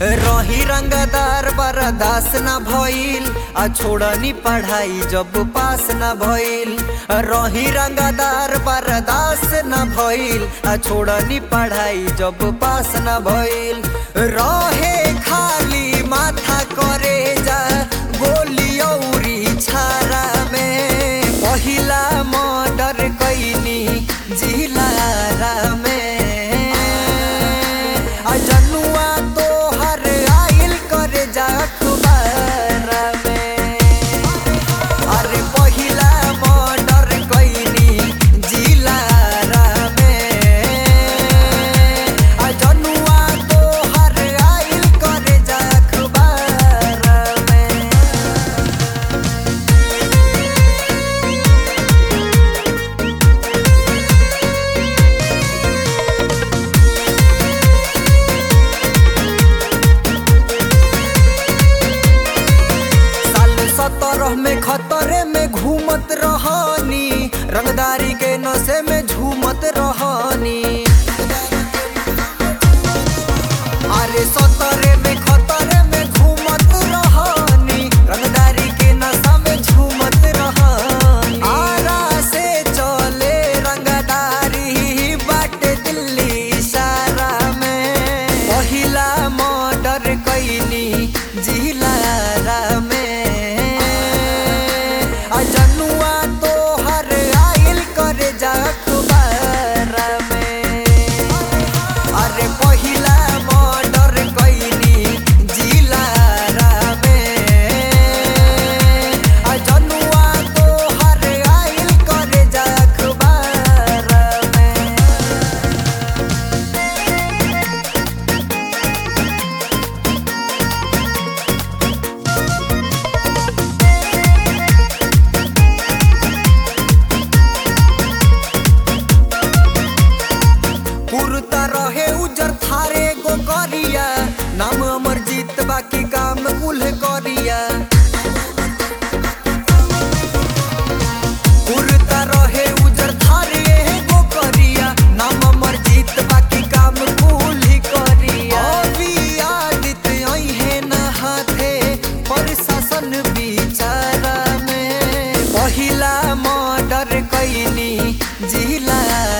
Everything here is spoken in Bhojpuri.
रही रंगदार बरदास न भइल आ छोड़नी पढ़ाई जब पास न भइल रही रंगदार बरदास न भइल आ छोड़नी पढ़ाई जब पास न भइल रहे खाली माथा करे जा गोली औरी छारा में पहिला मर्डर कैनी जिलारा में आ जनुआ तोहर आइल करे जा अखबारा में अरे पहिला मर्डर कैनी जिलारा में आ जनुआ तोहर आइल करे जा अखबारा में साल सत्रह में खतरे में घूमत रहनी रंगदारी के नशे में झूमत रहनी अरे सतरे में खतरे में घूमत रहनी रंगदारी के नशा में झूमत रहनी आरा से चले रंगदारी बाटे दिल्ली इशारा में पहिला मर्डर कैनी जिलारा में आ जनुआ तोहर आइल करे जा अखबारा में अरे पहिला मर्डर कैनी जिलारा में आ जनुआ तोहर आइल करे जा अखबारा में पुरता रहे उजर थारे गो करिया नाम अमर जीत बाकी काम कुल करिया पुरता रहे उजर थारे गो करिया नाम अमर जीत बाकी काम कुल करिया अभी आदित है न हाथे प्रशासन बिचारा में पहिला मर्डर कैनी जिला